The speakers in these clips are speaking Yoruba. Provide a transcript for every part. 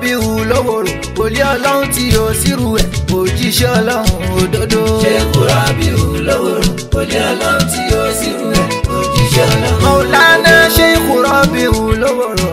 rọ́bìhù lówòrò òlé ọlọ́run tí yóò sírù ẹ̀ òjíṣẹ́ ọlọ́run òdodo. ṣéèkù rọ́bìhù lówòrò òlé ọlọ́run tí yóò sírù ẹ̀ òjíṣẹ́ ọlọ́run. mọ̀lánà ṣéèkù rọ́bìhù lówòrò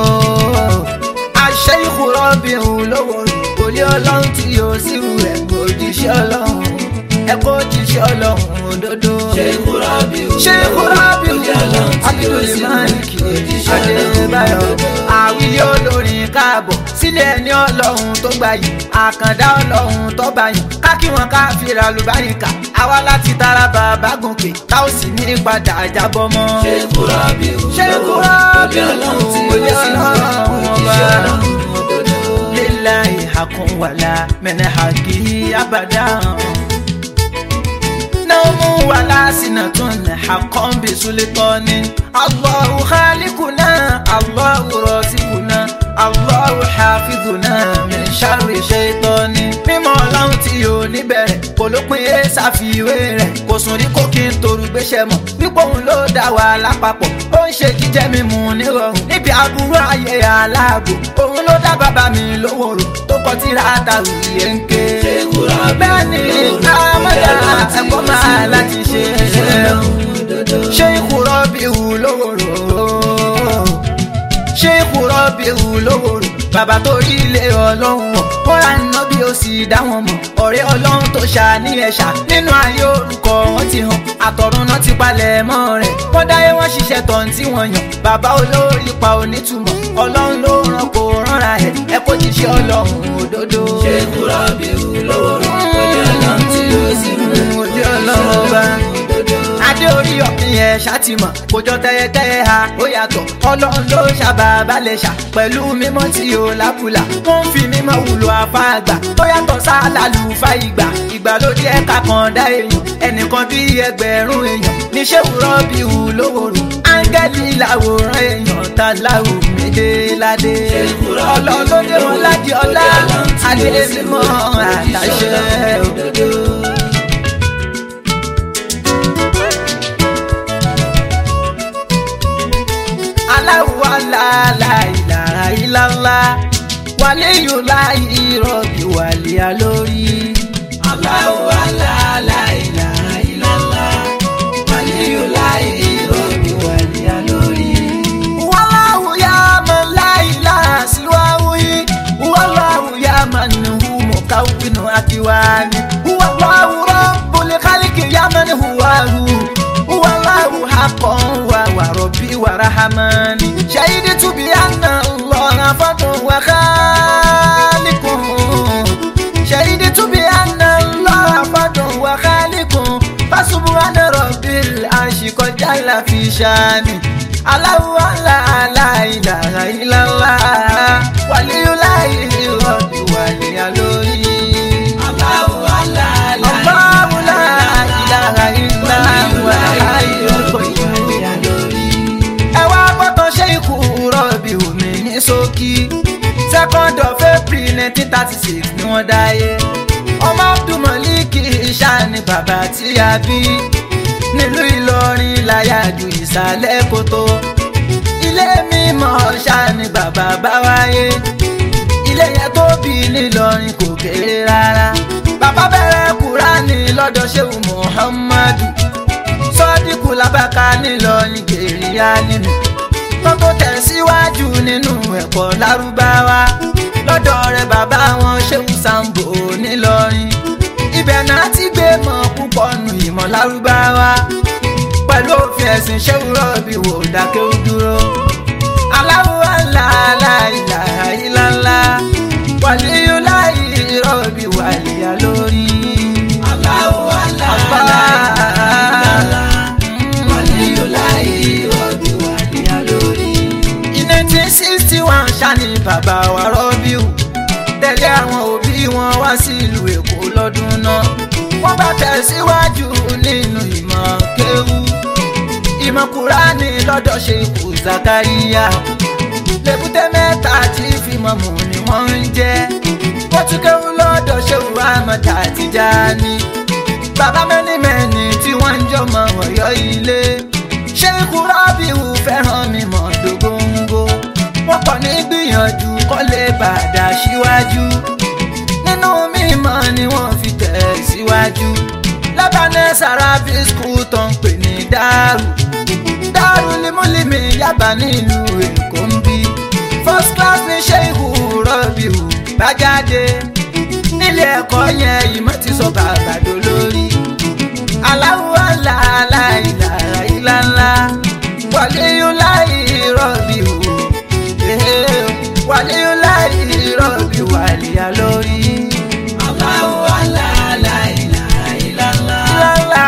àṣẹ́yìkù rọ́bìhù lówòrò òlé ọlọ́run tí yóò sírù ẹ̀ òjíṣẹ́ ọlọ́run ẹ̀kọ́ òjíṣẹ́ ọlọ́run òdodo. ṣéèkù rọ́bìhù ṣéèkù rọ́bìhù òlé ọlọ́run tí yóò sírù ẹ̀ abdulmalik òjíṣẹ́ ọlọ́run. adébáyọ̀ àwíyé olórin káàbọ̀ sílé ẹni ọlọ́run tó gbà yìí àkàndá ọlọ́run tó bá yìí kákí wọn ká fira lùbáríkà àwa láti tara bàbá gòkè tá ò sì ní padà jábọ́ mọ́. ṣéèkù rọ́bìhù ṣéèkù òlé rọ́bìhù ọlọ́run tí òlé yóò sírù ẹ̀ ọlọ́run ọba òjíṣẹ́ ọlọ́run òdodo. lillahi hakun wala mene haki abada naumu wala sinatun hakon bi sultani allahu khaliquna allahu rasikuna allahu hafizuna min sharri shaitani mímọ́ ọlọ́run tí yóò níbẹ̀rẹ̀ kò ló pin é ṣàfiwé rẹ̀ kò sùn rí kó kí n toru gbéṣẹ́ mọ̀ wípé òun ló dá wa lápapọ̀ ó ń ṣe jíjẹ́ mímu nírọ̀rùn níbi aburú ayé aláàbò òun ló dá bàbá mi lówóró tó kọ tíra àtàwì yẹn ń ké. ṣéèkù rọ́bìhù bẹ́ẹ̀ ni kámọ́dà ẹ̀kọ́ máa láti ṣe ṣé ìkúrọ́ bí wù lówóró ṣé ìkúrọ́ bí wù lówóró bàbá tó rí ilé ọlọ́run wọ̀ wọ́n ra iná bí ó sì dá wọn mọ̀ ọ̀rẹ́ ọlọ́run tó ṣà ní ẹ̀ṣà nínú ayé orúkọ wọn ti hàn àtọ̀run náà ti palẹ̀ mọ́ rẹ̀ wọ́n dáyé wọ́n ṣiṣẹ́ tán tí wọ́n yàn bàbá olórí pa onítùmọ̀ ọlọ́run ló ràn kó rànra ẹ̀ ẹ kó jíṣẹ́ ọlọ́run òdodo. ṣéèkù rọ́bìhù lówòrò òlé ọlọ́run tí yóò sírù ẹ̀ ojú ọlọ́run ọba adé orí ọ̀pìn yẹn ṣàtìmọ̀ kò jọ tẹ́yẹtẹ́yẹ ha ó yàtọ̀ ọlọ́run ló ṣàbà balẹ̀ ṣà pẹ̀lú mímọ́ tí ó lábùlà wọ́n ń fi mímọ́ wùlò afá àgbà tó yàtọ̀ sálàlù fa ìgbà ìgbàlódé ẹ̀ka kan dá èèyàn ẹnìkan bí ẹgbẹ̀rún èèyàn níṣẹ́ wúrọ́ bí wù lówòrò áńgẹ́lì làwòrán èèyàn tá láwù méje ládé ọlọ́run ló dé wọn lájí ọlá adé mímọ́ àtàṣe òdodo. aláwọ̀ aláìlára ìlàlá wàléyò láì rọ̀bì wàlíà lórí. Allahu Allah la ilaha illallah wàlíyò láì rọ̀bì wàlíyà lórí. wàláwù yá man láìláà síwáwù yìí wàláwù yá man nìhu mọ̀káwùnù àkíwáni wàláwù rọ̀bùlẹ̀ kálíkì yá man hùwàhù wàláwù hakọ̀ wà wà rọ̀bì wà rahamani ṣayidi tubi anna lọ́ra fọ́tún wà kálíkùn. شهدت بأن الله فرد وخالق فسبحان رب العرش قد جل في شانه الله لا لا إله إلا الله ولي الله رب ولي لوري Allahu Allah la الله لا إله إلا هو الحي القيوم wàlíyà lórí. ẹ wá gbọ́tọ̀ ṣe ikú rọ̀bì omi ní ṣókí second of april nineteen thirty six ni wọ́n dáyé ọmọ abdulmalik ṣáà ni bàbá tí a bí nílùú ìlọrin láyàjú ìsàlẹ̀ kòtò ilé mímọ́ ṣáà ni bàbá bá wáyé ilé yẹn tó bí nílọrin kò kéré rárá bàbá bẹ̀rẹ̀ kúránì lọ́dọ̀ ṣéwù muhammadu sọ́díkù làbákà nílọrin gèrè nínú wọ́n tó tẹ̀síwájú nínú ẹ̀kọ́ lárúbáwá lọ́dọ̀ rẹ̀ bàbá wọn ṣéwù sambo nílọrin ibẹ̀ náà ti gbé mọ̀ púpọ̀ nù ìmọ̀ lárúbáwá pẹ̀lú òfin ẹ̀sìn ṣéwù rọ̀bì wò dákẹ́ ó dúró aláwọ̀ aláìláìláìláìláìlá wàlíyú láì rọ̀bì wàlíyá lórí. Allahu Allah la ilaha illallah wàlíyò láì rọ̀bì wàlíyà lórí. in nineteen sixty one ṣáni bàbá wa rọ́bíù tẹ̀lé àwọn òbí wọn wá sí ìlú èkó lọ́dún náà wọ́n bá tẹ̀síwájú nínú ìmọ̀ kéwú ìmọ̀ kúránì lọ́dọ̀ ṣe kù zakariya lèbúté mẹ́ta tí fímọ̀ mù ni wọ́n ń jẹ́ wọ́n tún kéwú lọ́dọ̀ ṣe wù àmọ̀tà Tìjàní bàbá mẹ́ni mẹ́ni tí wọ́n ń jọmọ ọ̀yọ́ ilé ṣé ikú rọ́bìwù fẹ́ràn mi mọ̀ dógóńgó wọ́n pọ̀ ní gbìyànjú kọ́ lè bàdà síwájú nínú mímọ́ ni wọ́n fi tẹ̀ síwájú lábàánẹ́ sàràbí skul tó ń pè ní dàrú dàrú limúlimì yaba nílùú èkó ń bí first class ní ṣéhù rọ́bìù bá jáde nílé ẹ̀kọ́ yẹn ìmọ̀ ti sọ bàbá dolórí aláwọ̀ aláìláìlà ìlànà wàlíyúláì rọ́bìù wàlíyúláì rọ́bìù wàlíyà lórí. Allahu Allah la ilaha illallah. ìlànà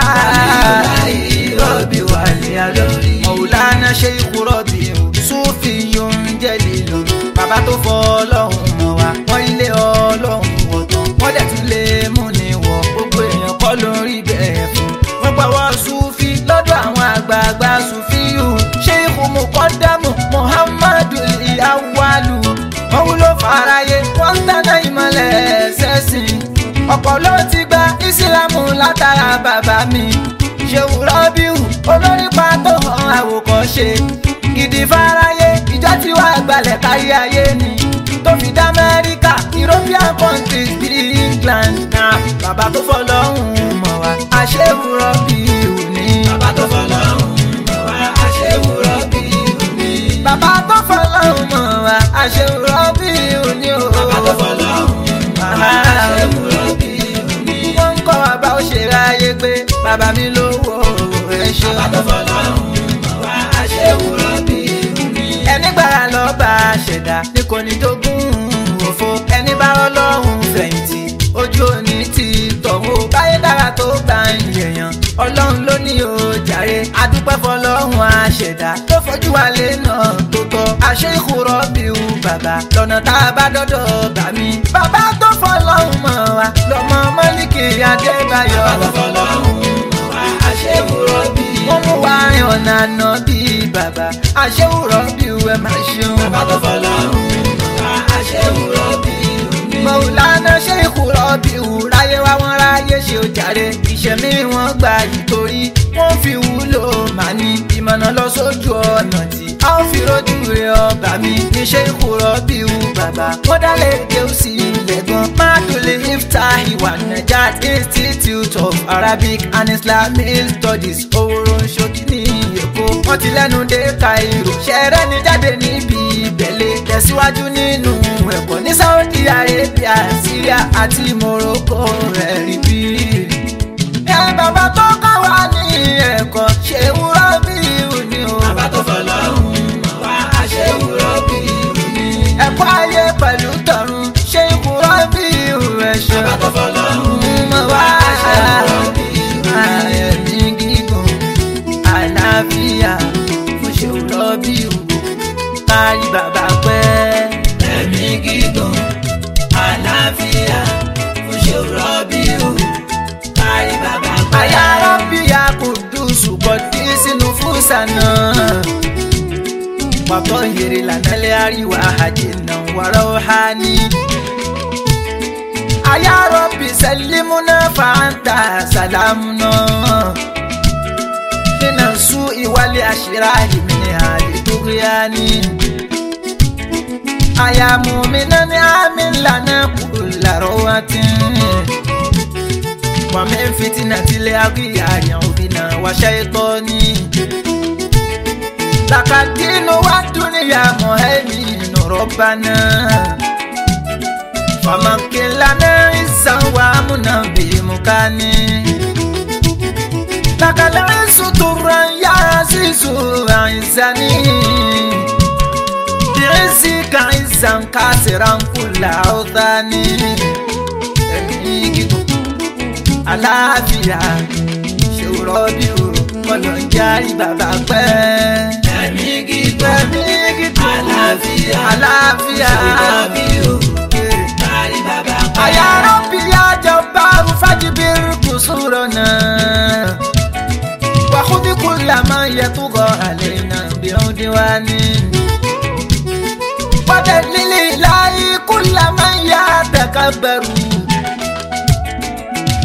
Rọ́bì wà ní alórí. mọ̀wùlánà ṣe ikú rọ́bì o sófì yóò ń jẹ́ lílo bàbá tó fọ́ ọlọ́run mọ̀ wá wọ́n ilé ọlọ́run wọ̀ tán wọ́n dẹ̀ tún lè mú ni wọ̀ gbogbo èèyàn kọ́ ló ń rí bẹ́ẹ̀ fún wọ́n gbàwọ́ sùfì lọ́dọ̀ àwọn àgbààgbà sùfì yù ṣé ikú mu kọ́ dámù muhammadu iyawalu wọ́n wúlò fàráyé wọ́n ń dáná ìmọ̀lẹ̀ ṣẹ́sìn ọ̀pọ̀ ló ti gba ìsìlámù látara bàbá mi ṣéwù rọ́bìù olórí pàtó hàn àwòkọ́ṣe gidi fáráyé ìjọ tí wàá gbalẹ̀ kárí ayé ni tó fi dá amẹ́ríkà european countries bíi england náà bàbá tó fọlọ́hún mọ̀ wá àṣéwù rọ́bìù ni. Bàbá tó fọlọ́run mọ̀ wá aṣẹ́wó rọ́bì òní. bàbá tó fọlọ́hún mọ̀ wá àṣéwù rọ́bìù ni o. Bàbá tó fọlọ́run mọ̀ wá aṣẹ́wó rọ́bì òní. wọ́n ń kọ́ wa bá ó ṣe ráyé pé bàbá mi lówó ẹ̀ ṣe. Bàbá tó fọlọ́run mọ̀ wá aṣẹ́wó rọ́bì òní. ẹni gbára lọ bá a ṣẹ̀dá ní kò ní jogún òfo ẹni bá ọlọ́run fẹ̀yìntì ojú òní ti tọ̀wọ́ báyé dára tó gbà ń yẹ̀yàn ọlọ́run ló ní o jàre adúpẹ́ fọlọ́run àṣẹ̀dá tó fojú wa lé náà tó tọ́ àṣẹ ìkúrọ̀ bí u bàbá lọ́nà tá a bá dọ́dọ̀ bà mí bàbá tó fọlọ́run mọ̀ wá lọ́mọ mọ́líkì adébáyọ̀ Bàbá tó fọlọ́run mọ̀ wá aṣẹ́wó rọ́bì wọ́n mú wa rìn ọ̀nà àná bíi bàbá àṣewùrọ̀ bí ẹ máa ṣeun. Bàbá tó fọlọ́run mọ̀ wá aṣẹ́wó rọ́bì òní. mọ̀wùlánà ṣe ìkúrọ̀ bí ráyé wá wọ́n ráyé ṣe ó jàre ìṣẹ̀mí wọn gbà yìí torí wọ́n fi wúlò màá ní ìmọ̀nà lọ sójú ọ̀nà tí a ó fi rojú rẹ ọba mi níṣẹ́ ìkúrọ̀ bí bàbá wọ́n dálé kéwùsì ilẹ̀ gan mákèlè ifta ìwà najat institute of arabic and islamic studies owóró ṣókí ní èkó wọ́n ti lẹ́nu dé cairo ṣẹ̀rẹ́ ni jáde níbi ìbẹ̀lẹ̀ tẹ̀síwájú nínú ẹ̀kọ́ ní saudi arabia syria àti morocco rẹ̀ rí bí. ẹ bàbá tó kọ́ wa ní ẹ̀kọ́ ṣe wúrọ́ bí òní o. Bàbá tó fọlọ́run mọ̀ wá aṣẹ́wó rọ́bì òní. ẹ̀kọ́ ayé pẹ̀lú tọ̀run ṣe wúrọ́ bí ẹ̀ṣọ́. Bàbá tó fọlọ́run mọ̀ wá aṣẹ́wó rọ́bì òní. ẹ̀mí gígùn àlàáfíà fún ṣe wúrọ́ bí òní. kárí bàbá pẹ́. ẹ̀mí gígùn àlàáfíà fún ṣòro bí o kárí bàbá pẹ́. Aya Rabbi ya kudusu kodisi nufusana Watahiri lana liariwa hajina wa rauhani Aya Rabbi sallimuna fa anta salamuna Mina su'i wali ashirari min hali tughyani Aya mu'minan amin lana kulla rawatin ومن فتنة الأغيار عوذنا وشيطاني لك الدين والدنيا مهيمن ربنا فمكن لنا عزا وامنا بمكاني لك العز طرا يا عزيز عزني بعزك عزا كاسرا كل أوثاني àlàáfíà ṣòro bí o kọlọ̀ ń járí bàbá pẹ́. ẹ̀mí gígùn ẹ̀mí gígùn àlàáfíà àlàáfíà ṣòro bí o kárí bàbá pẹ́. àyàrá bí ajọ bárù fájibir kò sọ̀rọ̀ náà. wàhùdí kùlà máa yẹ tó gọ àlẹ́ náà bí ó dé wá ní. wọ́dẹ̀ lílì láyé kùlà máa yá àtàkàbẹ̀rù.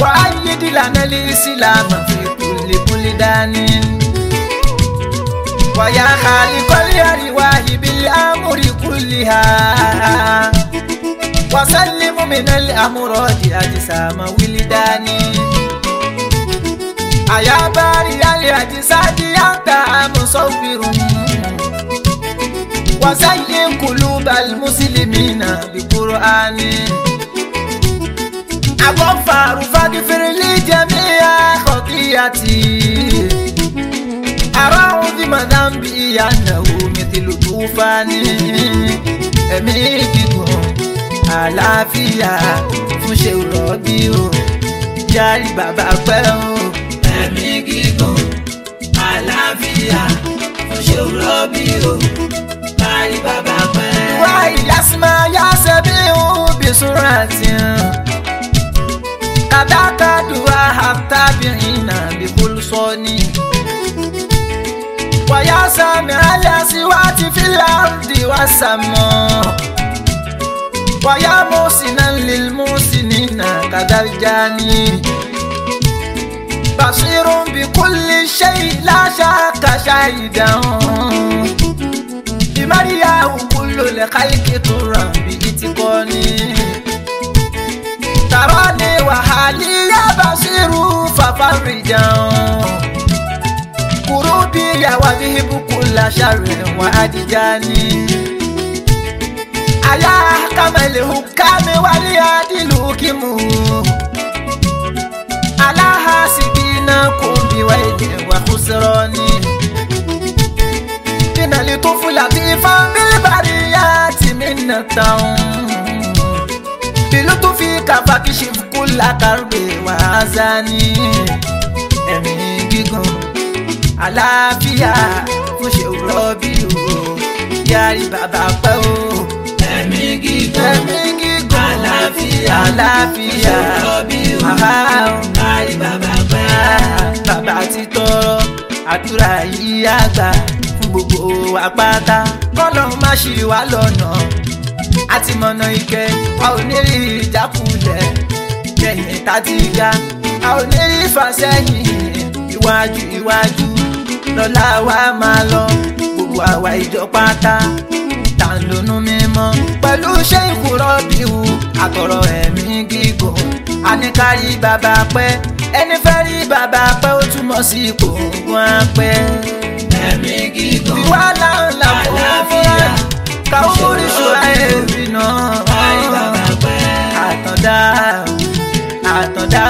وأيد لنا الإسلام في كل بلدان wàyà àlìkọ́lé àríwá ìbílẹ̀ amúrí kúlìhà wàsálìmù mìíràn amúrọ̀dì àjísàmà wílídání. àyàbárí alẹ́ àjísáàdì àtà àmúsọ̀fìrún. وزين قلوب المسلمين بقرآن أغفر فاغفر لي جميع خطيئتي أعوذ من ذنبي أنه مثل طوفان ẹ̀mí gígùn àlàáfíà fún ṣe rọ̀bì o yáàrí bàbá pẹ́ o. ẹ̀mí gígùn àlàáfíà fún ṣe rọ́bì o kárí bàbá pẹ́. wá ìyásímá yáṣẹ́ bí òun bí súnra tí ń. kàdákà dùwà àtàbíyìn náà bí kúlùsọ́ni. wàyà sàmì àlàsí wá ti fi láǹdì wá sàmọ́. wàyà mọ́sínà lílmọ́sínà kàdájáni. بصير بكل شيء لا شك شاهدا بمرياه كل الخلق طرا بإتقاني تراني وحالي يا بصير ففرجا كروبي وذهب كل شر وأدجاني على أحكم الحكام والعدل كمو على حاسبين كن بويل وخسران إن لطفل لطيفا بالبريات منة بلطفك فاكشف كل كرب وحزن ẹ̀mí gígùn àlàáfíà fún ṣe rọ́bì o yáàrí bàbá pẹ́ o ẹ̀mí gígùn ẹ̀mí gígùn àlàáfíà àlàáfíà fún rọ́bì o àhá o. kárí bàbá pẹ́. bàbá ti tọrọ àdúrà yìí àgbà fún gbogbo àpáta kọ́nà má ṣì wá lọ́nà àti mọ̀nà ike a ò ní rí ìjákulẹ̀ lẹ́yìn tá ti ga a ò ní rí ìfàsẹ́yìn iwájú iwájú lọ́la wa máa lọ gbogbo àwa ìjọ pátá tá ń lonú mímọ́ pẹ̀lú ṣé ìkúrọ́bìwù àtọ̀rọ̀ ẹ̀mí gígùn àníkárí bàbá pẹ́ ẹni fẹ́ rí bàbá pẹ́ ó túmọ̀ sí ipò wọn pẹ́. ẹ̀mí gígùn wàhálà ńlá fún àlàáfíà káwọn oríṣun ẹ̀rí náà. kárí bàbá pẹ́. àtọ̀dá àtọ̀dá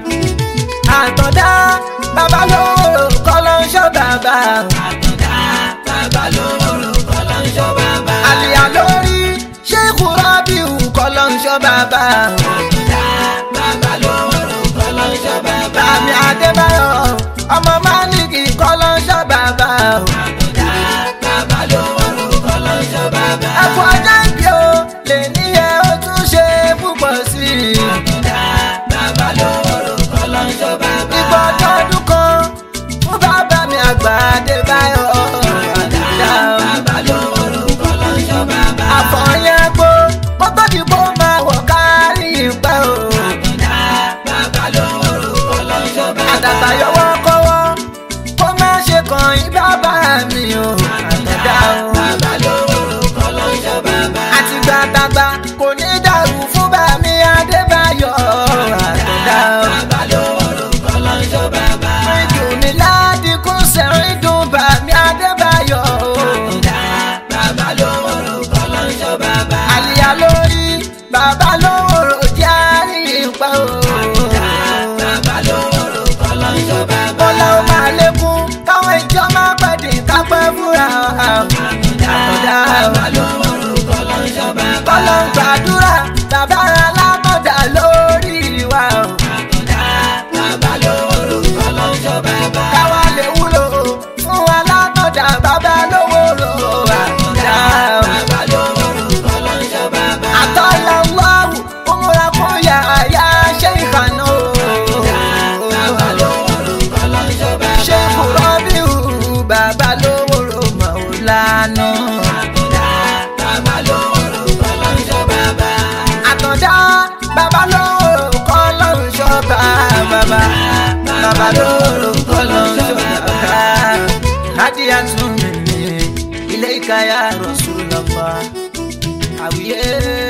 àtọ̀dá bàbá lóòrò kọ́ ló ń ṣọ́ bàbá. àtọ̀dá bàbá lóró kọ́lọ́ ń ṣọ́ bàbá. àlìyá lórí ṣé ìkúrọ́bìwù kọ́ ló ń ṣọ́ bàbá. àtọ̀dá bàbá lóró kọ́lọ́ ń ṣọ́ bàbá. Àmì Adébáyọ̀ ọmọ Málìkì kọ́ ló ń ṣọ́ bàbá. àtọ̀dá bàbá lóró kọ́lọ́ ń ṣọ́ bàbá. Ẹ̀fọ́ ajá ìbí o lè ní ẹ ó tún ṣe púpọ̀ sí i. àtọ̀dá bàbá lóró kọ́lọ́ ń ṣọ́ bàbá. Ìgbọ́dọ̀ ọdún kan fún bàbá mi àgbà Adébáyọ̀. àtọ̀dá bàbá lóró kọ́lọ́ ń ṣọ́ bàbá. Àfọ̀yẹ́ gbó kótó dìbò máa wọ̀ kárí ìpẹ́ o. àtọ̀dá bàbá lóró kọ́lọ́ ń ṣọ́ bàbá. Àtàtà yọwọ́ kọ́wọ́ kó má ṣe kàn yín bàbá mi o. Àtàdá o. bàbá lóró kọ́lọ́ ń ṣọ́ bàbá. àti gbàgbàgbà kò ní dàrú fún bàmí adébáyọ̀ àtọ̀dá o. bàbá lóró kọ́lọ́ ń ṣọ́ bàbá. ìdùn mi ládìkún sẹ́rìn dùn bàmí adébáyọ̀ o. àtọ̀dá bàbá lóró kọ́lọ́ ń ṣọ́ bàbá. àlìyá lórí bàbá lówóró jẹ́ àríyìnpá o. bàbá lóró kọ́lọ́ ń ṣọ́ bàbá. bọ́lá ó máa lékún káwọn ìjọ máa pẹ̀dín kápẹ́ fúnra àtọ̀dá o. bàbá lóró kọ́lọ́ ń ṣọ́ bàbá. kọ́lọ́ ń gbàdúrà bàbá alámọ̀dá lórí wa o. àtọ̀dá bàbá lóró kọ́lọ́ ń ṣọ́ bàbá. káwa lè wúlò fún wa látọ̀dá bàbá lówóró àtọ̀dá o. bàbá lóró kọ́lọ́ ń ṣọ́ bàbá. àtọ́lá wáwù òmùra fún yàrá ṣé ìkànnà o. bàbá lóró kọ́lọ́ ń ṣọ́ bàbá. ṣé kúrọ́ bí wù bàbá lówóró mọ̀ ọ́ lánà. àtọ̀dá bàbá lóró kọ́lọ́ ń ṣọ́ bàbá. àtọ̀dá bàbá lówóró kọ́ lọ́run ṣọ́ba bàbá. bàbá lówóró kọ́ lọ́run ṣọ́ba bàbá. hádìyà tún mi ní ya Rasulullah àwíyé.